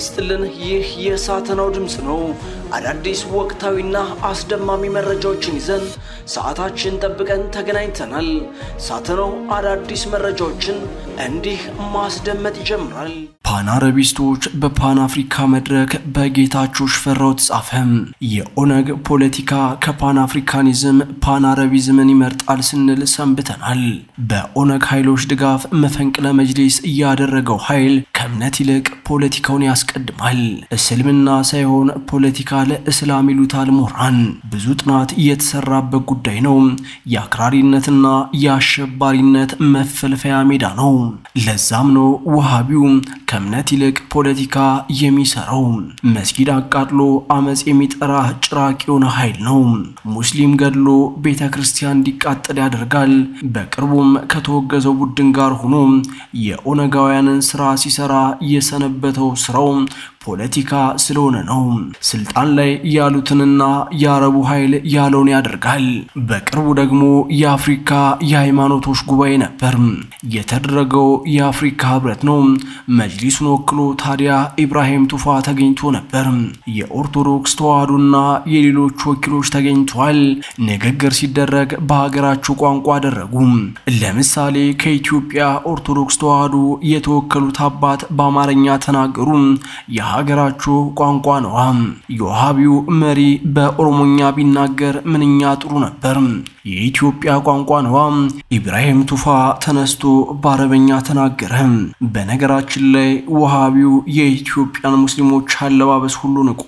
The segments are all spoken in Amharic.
ይስጥልን። ይህ የሳተናው ድምፅ ነው። አዳዲስ ወቅታዊና አስደማሚ መረጃዎችን ይዘን ሰዓታችን ጠብቀን ተገናኝተናል። ሳተናው አዳዲስ መረጃዎችን እንዲህ ማስደመጥ ይጀምራል። ፓን አረቢስቶች በፓን አፍሪካ መድረክ በጌታቸው ሽፈራው ተጻፈ። የኦነግ ፖለቲካ ከፓን አፍሪካኒዝም ፓን አረቢዝምን ይመርጣል ስንል ሰንብተናል። በኦነግ ኃይሎች ድጋፍ መፈንቅለ መጅሊስ እያደረገው ኃይል ከእምነት ይልቅ ፖለቲካውን ያስቀድማል። እስልምና ሳይሆን ፖለቲካ ለእስላም ይሉታል ምሁራን። ብዙ ጥናት የተሰራበት ጉዳይ ነው። የአክራሪነትና የአሸባሪነት መፈልፈያ ሜዳ ነው። ለዛም ነው ውሃቢው ከእምነት ይልቅ ፖለቲካ የሚሰራው። መስጊድ አቃጥሎ አመፅ የሚጠራ ጭራቅ የሆነ ኃይል ነው። ሙስሊም ገድሎ ቤተ ክርስቲያን እንዲቃጠል ያደርጋል። በቅርቡም ከተወገዘው ቡድን ጋር ሆኖ የኦነጋውያንን ስራ ሲሰራ የሰነበተው ስራው ፖለቲካ ስለሆነ ነው። ስልጣን ላይ ያሉትንና የአረቡ ኃይል ያለውን ያደርጋል። በቅርቡ ደግሞ የአፍሪካ የሃይማኖቶች ጉባኤ ነበር የተደረገው። የአፍሪካ ህብረት ነው። መጅሊሱን ወክሎ ታዲያ ኢብራሂም ቱፋ ተገኝቶ ነበር። የኦርቶዶክስ ተዋህዶና የሌሎች ወኪሎች ተገኝተዋል። ንግግር ሲደረግ በሀገራቸው ቋንቋ አደረጉ። ለምሳሌ ከኢትዮጵያ ኦርቶዶክስ ተዋህዶ የተወከሉት አባት በአማርኛ ተናገሩ። የሀገራችሁ ቋንቋ ነዋ። የውሃቢው መሪ በኦሮሞኛ ቢናገር ምንኛ ጥሩ ነበር። የኢትዮጵያ ቋንቋ ነዋ። ኢብራሂም ቱፋ ተነስቶ በአረበኛ ተናገረ። በነገራችን ላይ ውሃቢው የኢትዮጵያን ሙስሊሞች አለባበስ ሁሉ ንቆ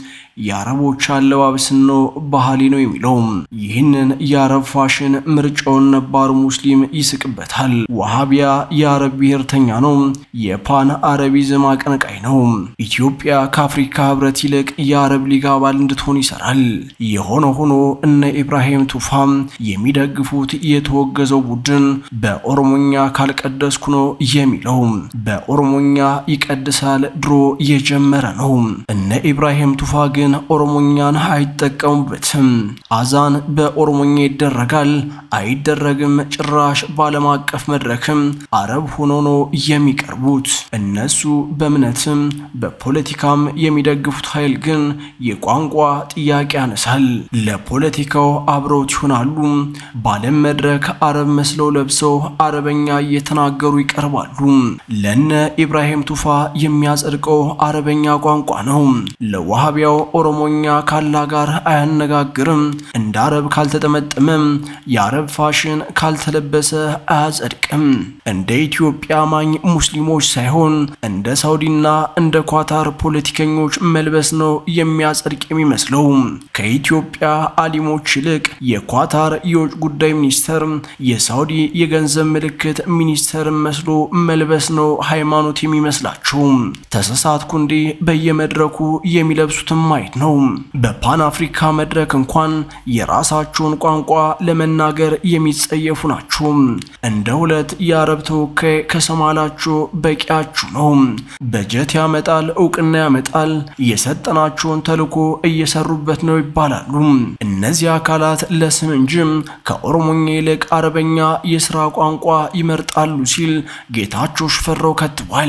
የአረቦች አለባበስን ነው ባህሌ ነው የሚለው። ይህንን የአረብ ፋሽን ምርጫውን ነባሩ ሙስሊም ይስቅበታል። ዋሃቢያ የአረብ ብሔርተኛ ነው። የፓን አረቢዝም አቀንቃይ ነው። ኢትዮጵያ ከአፍሪካ ህብረት ይልቅ የአረብ ሊግ አባል እንድትሆን ይሰራል። የሆነ ሆኖ እነ ኢብራሂም ቱፋ የሚደግፉት የተወገዘው ቡድን በኦሮሞኛ ካልቀደስኩ ነው የሚለው። በኦሮሞኛ ይቀድሳል ድሮ የጀመረ ነው። እነ ኢብራሂም ቱፋ ግን ኦሮሞኛን አይጠቀሙበትም። አዛን በኦሮሞኛ ይደረጋል አይደረግም። ጭራሽ በዓለም አቀፍ መድረክም አረብ ሆኖ ነው የሚቀርቡት። እነሱ በእምነትም በፖለቲካም የሚደግፉት ኃይል ግን የቋንቋ ጥያቄ ያነሳል። ለፖለቲካው አብረውት ይሆናሉ። በዓለም መድረክ አረብ መስለው ለብሰው አረበኛ እየተናገሩ ይቀርባሉ። ለነ ኢብራሂም ቱፋ የሚያጸድቀው አረበኛ ቋንቋ ነው። ለዋሃቢያው ኦሮሞኛ ካላ ጋር አያነጋግርም። እንደ አረብ ካልተጠመጠመም የአረብ ፋሽን ካልተለበሰ አያጸድቅም። እንደ ኢትዮጵያ አማኝ ሙስሊሞች ሳይሆን እንደ ሳውዲና እንደ ኳታር ፖለቲከኞች መልበስ ነው የሚያጸድቅ የሚመስለው። ከኢትዮጵያ አሊሞች ይልቅ የኳታር የውጭ ጉዳይ ሚኒስተር፣ የሳውዲ የገንዘብ ምልክት ሚኒስተር መስሎ መልበስ ነው ሃይማኖት የሚመስላቸው። ተሳሳትኩ እንዴ? በየመድረኩ የሚለብሱትም ማየት ነው። በፓን አፍሪካ መድረክ እንኳን የራሳቸውን ቋንቋ ለመናገር የሚጸየፉ ናቸው። እንደ ሁለት የአረብ ተወካይ ከሰማላቸው በቂያችሁ ነው። በጀት ያመጣል፣ እውቅና ያመጣል፣ የሰጠናቸውን ተልዕኮ እየሰሩበት ነው ይባላሉ። እነዚህ አካላት ለስም እንጂ ከኦሮሞኛ ይልቅ አረበኛ የስራ ቋንቋ ይመርጣሉ ሲል ጌታቸው ሽፈራው ከትቧል።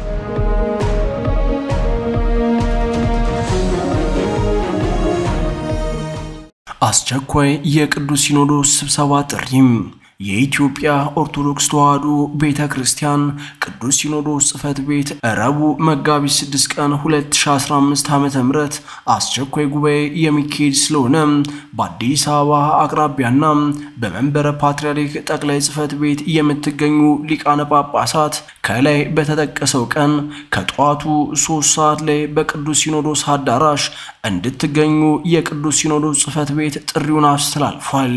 አስቸኳይ የቅዱስ ሲኖዶስ ስብሰባ ጥሪም የኢትዮጵያ ኦርቶዶክስ ተዋሕዶ ቤተ ክርስቲያን ቅዱስ ሲኖዶስ ጽሕፈት ቤት ረቡዕ መጋቢት 6 ቀን 2015 ዓ.ም አስቸኳይ ጉባኤ የሚካሄድ ስለሆነ በአዲስ አበባ አቅራቢያና በመንበረ ፓትርያርክ ጠቅላይ ጽሕፈት ቤት የምትገኙ ሊቃነ ጳጳሳት ከላይ በተጠቀሰው ቀን ከጠዋቱ ሶስት ሰዓት ላይ በቅዱስ ሲኖዶስ አዳራሽ እንድትገኙ የቅዱስ ሲኖዶስ ጽሕፈት ቤት ጥሪውን አስተላልፏል።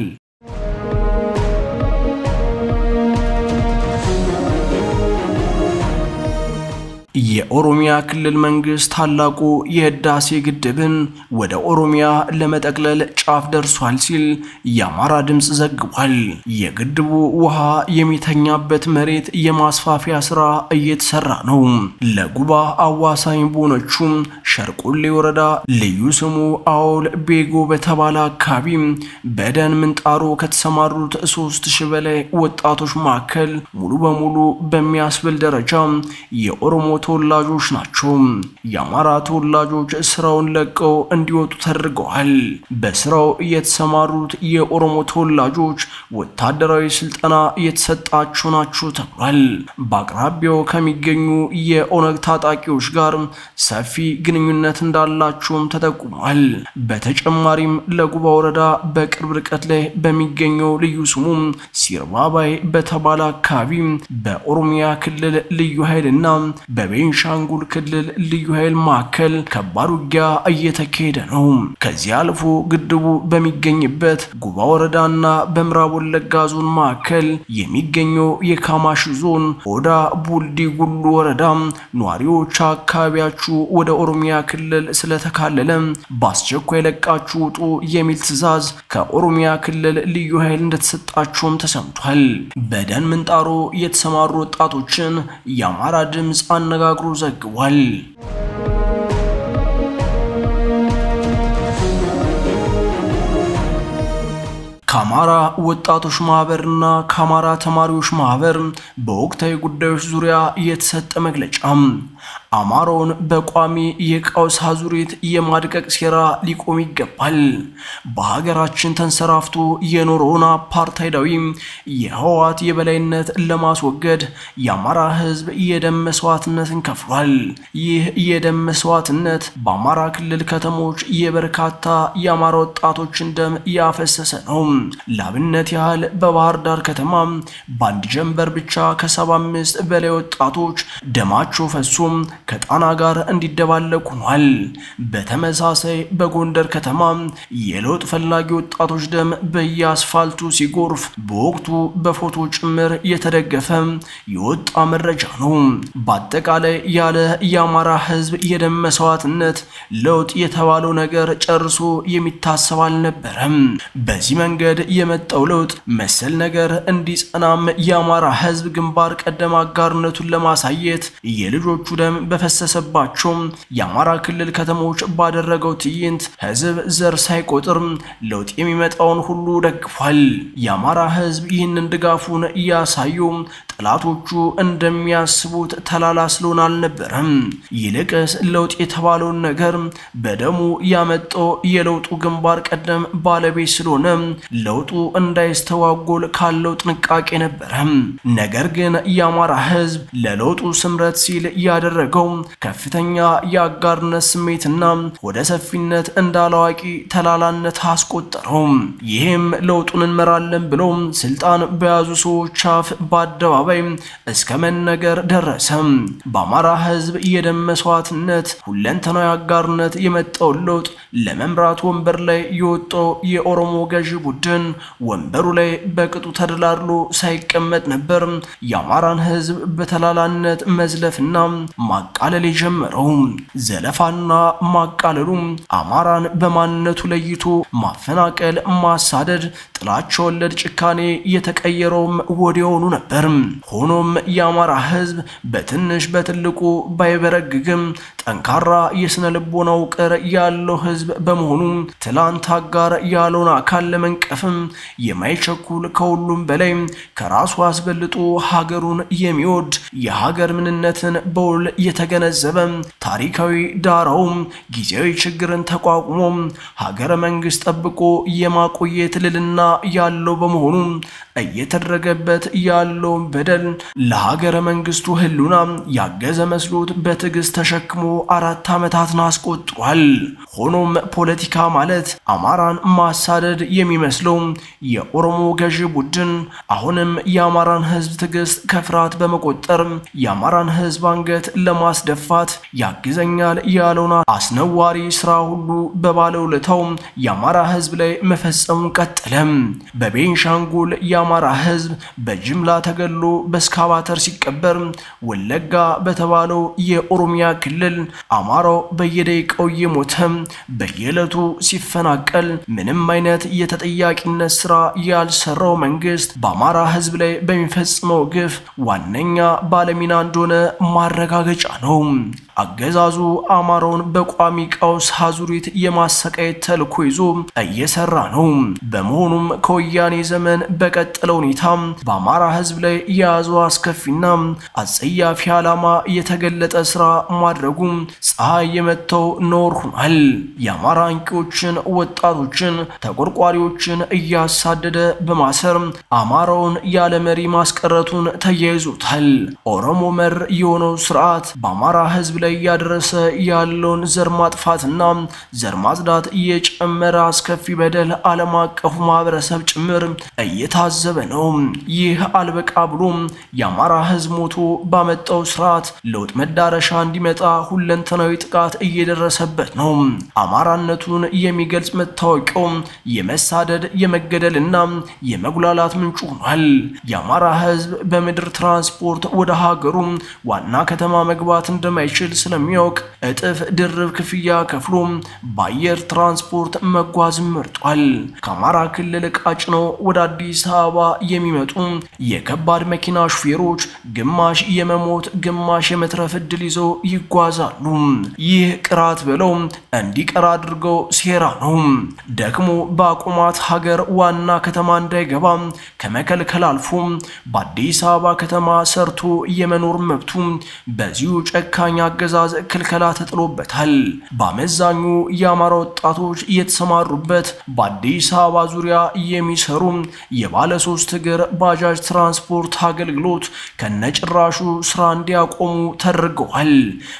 የኦሮሚያ ክልል መንግስት ታላቁ የህዳሴ ግድብን ወደ ኦሮሚያ ለመጠቅለል ጫፍ ደርሷል ሲል የአማራ ድምፅ ዘግቧል። የግድቡ ውሃ የሚተኛበት መሬት የማስፋፊያ ስራ እየተሰራ ነው። ለጉባ አዋሳኝ በሆነችው ሸርቆሌ ወረዳ ልዩ ስሙ አውል ቤጎ በተባለ አካባቢ በደን ምንጣሮ ከተሰማሩት ሶስት ሺህ በላይ ወጣቶች መካከል ሙሉ በሙሉ በሚያስብል ደረጃ የኦሮሞ ተወላጆች ናቸው። የአማራ ተወላጆች ስራውን ለቀው እንዲወጡ ተደርገዋል። በስራው የተሰማሩት የኦሮሞ ተወላጆች ወታደራዊ ስልጠና የተሰጣቸው ናቸው ተብሏል። በአቅራቢያው ከሚገኙ የኦነግ ታጣቂዎች ጋር ሰፊ ግንኙነት እንዳላቸውም ተጠቁሟል። በተጨማሪም ለጉባ ወረዳ በቅርብ ርቀት ላይ በሚገኘው ልዩ ስሙ ሲርባባይ በተባለ አካባቢ በኦሮሚያ ክልል ልዩ ኃይልና በቤንሻንጉል ክልል ልዩ ኃይል መካከል ከባድ ውጊያ እየተካሄደ ነው። ከዚህ አልፎ ግድቡ በሚገኝበት ጉባ ወረዳና በምዕራብ ወለጋ ዞን መካከል የሚገኘው የካማሽ ዞን ኦዳ ቡልዲ ጉሉ ወረዳ ነዋሪዎች አካባቢያችሁ ወደ ኦሮሚያ ክልል ስለተካለለ በአስቸኳይ ለቃችሁ ውጡ የሚል ትዕዛዝ ከኦሮሚያ ክልል ልዩ ኃይል እንደተሰጣቸውም ተሰምቷል። በደን ምንጣሮ የተሰማሩ ወጣቶችን የአማራ ድምፅ አነጋግሮ ዘግቧል። ከአማራ ወጣቶች ማህበርና ከአማራ ተማሪዎች ማህበር በወቅታዊ ጉዳዮች ዙሪያ የተሰጠ መግለጫ አማራውን በቋሚ የቀውስ አዙሪት የማድቀቅ ሴራ ሊቆም ይገባል። በሀገራችን ተንሰራፍቶ የኖረውን አፓርታይዳዊ የህወሓት የበላይነት ለማስወገድ የአማራ ህዝብ የደም መስዋዕትነትን ከፍሏል። ይህ የደም መስዋዕትነት በአማራ ክልል ከተሞች የበርካታ የአማራ ወጣቶችን ደም ያፈሰሰ ነው። ላብነት ያህል በባህር ዳር ከተማ በአንድ ጀንበር ብቻ ከሰባ አምስት በላይ ወጣቶች ደማቸው ፈሶም ከጣና ጋር እንዲደባለቅ ሆኗል። በተመሳሳይ በጎንደር ከተማ የለውጥ ፈላጊ ወጣቶች ደም በየአስፋልቱ ሲጎርፍ በወቅቱ በፎቶ ጭምር የተደገፈ የወጣ መረጃ ነው። በአጠቃላይ ያለ የአማራ ህዝብ የደም መስዋዕትነት ለውጥ የተባለው ነገር ጨርሶ የሚታሰብ አልነበረም። በዚህ መንገድ የመጣው ለውጥ መሰል ነገር እንዲጸናም የአማራ ህዝብ ግንባር ቀደም አጋርነቱን ለማሳየት የልጆቹ ደም በፈሰሰባቸው የአማራ ክልል ከተሞች ባደረገው ትዕይንት ህዝብ ዘር ሳይቆጥር ለውጥ የሚመጣውን ሁሉ ደግፏል። የአማራ ህዝብ ይህንን ድጋፉን እያሳዩ ጠላቶቹ እንደሚያስቡት ተላላ ስለሆነ አልነበረም። ይልቅስ ለውጥ የተባለውን ነገር በደሙ ያመጣው የለውጡ ግንባር ቀደም ባለቤት ስለሆነ ለውጡ እንዳይስተዋጎል ካለው ጥንቃቄ ነበረ። ነገር ግን የአማራ ህዝብ ለለውጡ ስምረት ሲል ያደረገው ከፍተኛ የአጋርነት ስሜትና ወደ ሰፊነት እንዳላዋቂ ተላላነት አስቆጠረው። ይህም ለውጡን እንመራለን ብለው ስልጣን በያዙ ሰዎች አፍ በአደባባይ እስከ መነገር ደረሰ። በአማራ ህዝብ የደም መስዋዕትነት ሁለንተናዊ አጋርነት የመጣውን ለውጥ ለመምራት ወንበር ላይ የወጣው የኦሮሞ ገዢ ቡድን ወንበሩ ላይ በቅጡ ተደላድሎ ሳይቀመጥ ነበር የአማራን ህዝብ በተላላነት መዝለፍና ማቃለል የጀመረው። ዘለፋና ማቃለሉ አማራን በማንነቱ ለይቶ ማፈናቀል፣ ማሳደድ፣ ጥላቻ ወለድ ጭካኔ የተቀየረውም ወዲያውኑ ነበር። ሆኖም የአማራ ህዝብ በትንሽ በትልቁ ባይበረግግም ጠንካራ የስነ ልቦና ውቅር ያለው ህዝብ በመሆኑ ትላንት አጋር ያለውን አካል ለመንቀፍም የማይቸኩል ከሁሉም በላይ ከራሱ አስበልጦ ሀገሩን የሚወድ የሀገር ምንነትን በውል የተገነዘበ ታሪካዊ ዳራውም ጊዜያዊ ችግርን ተቋቁሞ ሀገረ መንግስት ጠብቆ የማቆየት ልልና ያለው በመሆኑ እየተደረገበት ያለውን በደል ለሀገረ መንግስቱ ህሉና ያገዘ መስሎት በትዕግስት ተሸክሞ አራት ዓመታትን አስቆጥሯል። ሆኖም ፖለቲካ ማለት አማራን ማሳደድ የሚመስለው የኦሮሞ ገዢ ቡድን አሁንም የአማራን ህዝብ ትዕግስት ከፍርሃት በመቆጠር የአማራን ህዝብ አንገት ለማስደፋት ያግዘኛል ያለውን አስነዋሪ ስራ ሁሉ በባለውለታው የአማራ ህዝብ ላይ መፈጸሙን ቀጠለ። በቤንሻንጉል የአማራ ህዝብ በጅምላ ተገሎ በስካባተር ሲቀበር፣ ወለጋ በተባለው የኦሮሚያ ክልል አማራው በየደቂቃው እየሞተ በየዕለቱ ሲፈናቀል ምንም አይነት የተጠያቂነት ስራ ያልሰራው መንግስት በአማራ ህዝብ ላይ በሚፈጽመው ግፍ ዋነኛ ባለሚና እንደሆነ ማረጋገጫ ነው። አገዛዙ አማራውን በቋሚ ቀውስ አዙሪት የማሰቃየት ተልዕኮ ይዞ እየሰራ ነው። በመሆኑም ከወያኔ ዘመን በቀጠለ ሁኔታ በአማራ ሕዝብ ላይ የያዘው አስከፊና አጸያፊ ዓላማ የተገለጠ ስራ ማድረጉ ፀሐይ የመታው ኖር ሆኗል። የአማራ አንቂዎችን፣ ወጣቶችን፣ ተቆርቋሪዎችን እያሳደደ በማሰር አማራውን ያለ መሪ ማስቀረቱን ተያይዞታል። ኦሮሞ መር የሆነው ስርዓት በአማራ ህዝብ ላይ እያደረሰ ያለውን ዘር ማጥፋትና ዘር ማጽዳት የጨመረ አስከፊ በደል ዓለም አቀፉ ማህበረሰብ ጭምር እየታዘበ ነው። ይህ አልበቃ ብሎ የአማራ ህዝብ ሞቶ ባመጣው ስርዓት ለውጥ መዳረሻ እንዲመጣ ሁለንተናዊ ጥቃት እየደረሰበት ነው። አማራነቱን የሚገልጽ መታወቂያው የመሳደድ የመገደልና የመጉላላት ምንጩ ሆኗል። የአማራ ህዝብ በምድር ትራንስፖርት ወደ ሀገሩ ዋና ከተማ መግባት እንደማይችል ስለሚያውቅ እጥፍ ድርብ ክፍያ ከፍሎ በአየር ትራንስፖርት መጓዝ መርጧል። ከአማራ ክልል ዕቃ ጭነው ወደ አዲስ አበባ የሚመጡ የከባድ መኪና ሹፌሮች ግማሽ የመሞት ግማሽ የመትረፍ ዕድል ይዘው ይጓዛሉ። ይህ ቅራት ብለው እንዲቀር አድርገው ሴራ ነው። ደግሞ በአቁማት ሀገር ዋና ከተማ እንዳይገባ ከመከልከል አልፎ በአዲስ አበባ ከተማ ሰርቶ የመኖር መብቱ በዚሁ ጨካኝ አገዛዝ ክልከላ ተጥሎበታል። በአመዛኙ የአማራ ወጣቶች የተሰማሩበት በአዲስ አበባ ዙሪያ የሚሰሩ የባለ ሶስት እግር ባጃጅ ትራንስፖርት አገልግሎት ከነጭራሹ ስራ እንዲያቆሙ ተደርገዋል።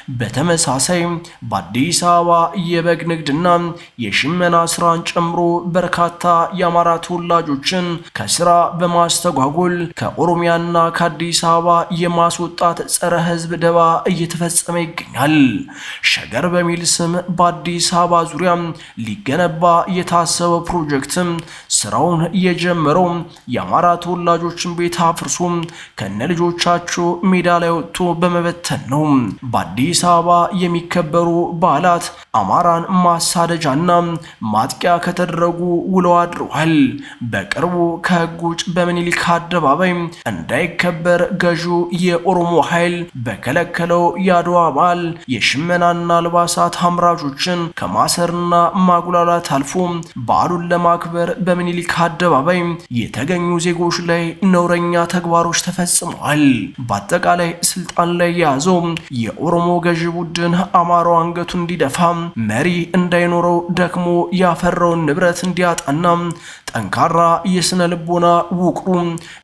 በተመሳሳይ በአዲስ አበባ የበግ ንግድና የሽመና ስራን ጨምሮ በርካታ የአማራ ተወላጆችን ከስራ በማስተጓጎል ከኦሮሚያና ከአዲስ አበባ የማስወጣት ጸረ ሕዝብ ደባ እየተፈጸመ ይገኛል። ሸገር በሚል ስም በአዲስ አበባ ዙሪያ ሊገነባ የታሰበ ፕሮጀክትም ስራውን የጀመረው የአማራ ተወላጆችን ቤት አፍርሶ ከነ ልጆቻቸው ሜዳ ላይ ወጥቶ በመበተን ነው። በአዲስ አበባ የሚከበሩ በዓላት አማራን ማሳደጃና ማጥቂያ ከተደረጉ ውለው አድረዋል። በቅርቡ ከህግ ውጭ በምኒልክ አደባባይ እንዳይከበር ገዢው የኦሮሞ ኃይል በከለከለው የአድዋ በዓል የሽመናና አልባሳት አምራቾችን ከማሰርና ማጉላላት አልፎ በዓሉን ለማክበር በምኒልክ አደባባይ የተገኙ ዜጎች ላይ ነውረኛ ተግባሮች ተፈጽመዋል። በአጠቃላይ ስልጣን ላይ የያዘው የኦሮሞ ገዢ ቡድን አማራው አንገቱ እንዲደፋ መሪ እንዳይኖረው ደክሞ ያፈራውን ንብረት እንዲያጣና ጠንካራ የስነ ልቦና ውቅሩ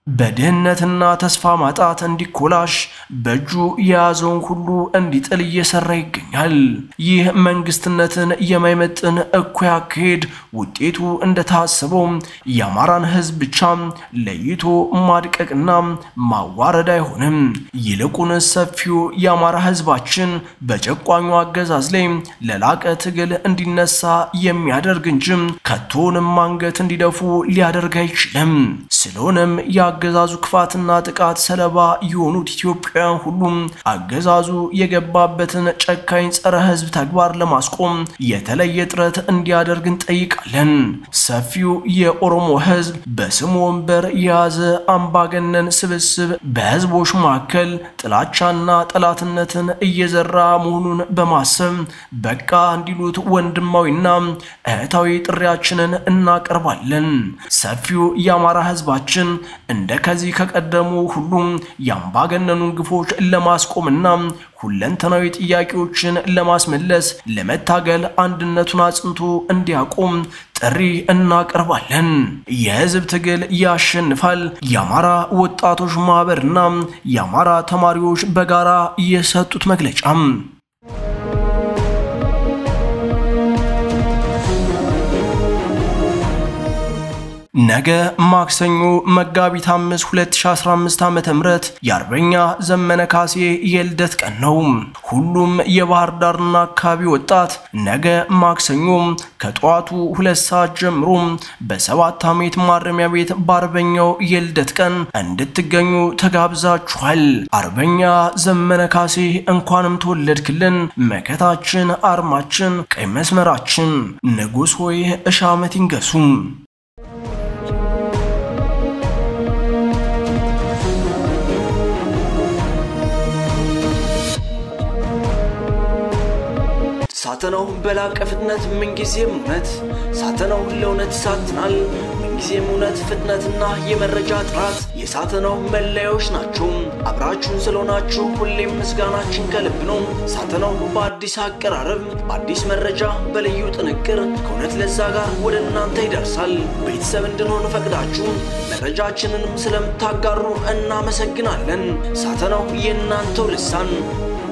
በድህነትና ተስፋ ማጣት እንዲኮላሽ በእጁ የያዘውን ሁሉ እንዲጥል እየሰራ ይገኛል። ይህ መንግስትነትን የማይመጥን እኩይ አካሄድ ውጤቱ እንደታሰበው የአማራን ሕዝብ ብቻ ለይቶ ማድቀቅና ማዋረድ አይሆንም። ይልቁን ሰፊው የአማራ ሕዝባችን በጨቋኙ አገዛዝ ላይ ለላቀ ትግል እንዲነሳ የሚያደርግ እንጂ ከቶንም አንገት እንዲደፉ ሊያደርግ አይችልም። ስለሆነም የአገዛዙ ክፋትና ጥቃት ሰለባ የሆኑት ኢትዮጵያውያን ሁሉም አገዛዙ የገባበትን ጨካኝ ጸረ ህዝብ ተግባር ለማስቆም የተለየ ጥረት እንዲያደርግ እንጠይቃለን። ሰፊው የኦሮሞ ህዝብ በስሙ ወንበር የያዘ አምባገነን ስብስብ በህዝቦች መካከል ጥላቻና ጠላትነትን እየዘራ መሆኑን በማሰብ በቃ እንዲሉት ወንድማዊና እህታዊ ጥሪያችንን እናቀርባለን። ሰፊው የአማራ ህዝባችን እንደ ከዚህ ከቀደሙ ሁሉም የአምባገነኑን ግፎች ለማስቆምና ሁለንተናዊ ጥያቄዎችን ለማስመለስ ለመታገል አንድነቱን አጽንቶ እንዲያቆም ጥሪ እናቀርባለን። የህዝብ ትግል ያሸንፋል። የአማራ ወጣቶች ማህበርና የአማራ ተማሪዎች በጋራ የሰጡት መግለጫም ነገ ማክሰኞ መጋቢት 5 2015 ዓ.ም የአርበኛ ዘመነ ካሴ የልደት ቀን ነው። ሁሉም የባህር ዳርና አካባቢ ወጣት ነገ ማክሰኞ ከጠዋቱ ሁለት ሰዓት ጀምሮ በሰባት ዓመት ማረሚያ ቤት በአርበኛው የልደት ቀን እንድትገኙ ተጋብዛችኋል። አርበኛ ዘመነ ካሴ እንኳንም ተወለድክልን፣ መከታችን፣ አርማችን፣ ቀይ መስመራችን፣ ንጉሥ ሆይ እሺ ዓመት ይንገሱ። ሳተናው በላቀ ፍጥነት ምንጊዜም እውነት ሳተናው ለእውነት ይሳትናል። ምንጊዜም እውነት፣ ፍጥነትና የመረጃ ጥራት የሳተናው መለያዎች ናቸው። አብራችሁን ስለሆናችሁ ሁሌም ምስጋናችን ከልብ ነው። ሳተናው በአዲስ አቀራረብ፣ በአዲስ መረጃ፣ በልዩ ጥንቅር ከእውነት ለዛ ጋር ወደ እናንተ ይደርሳል። ቤተሰብ እንድንሆን ፈቅዳችሁ መረጃችንንም ስለምታጋሩ እናመሰግናለን። ሳተናው የእናንተው ልሳን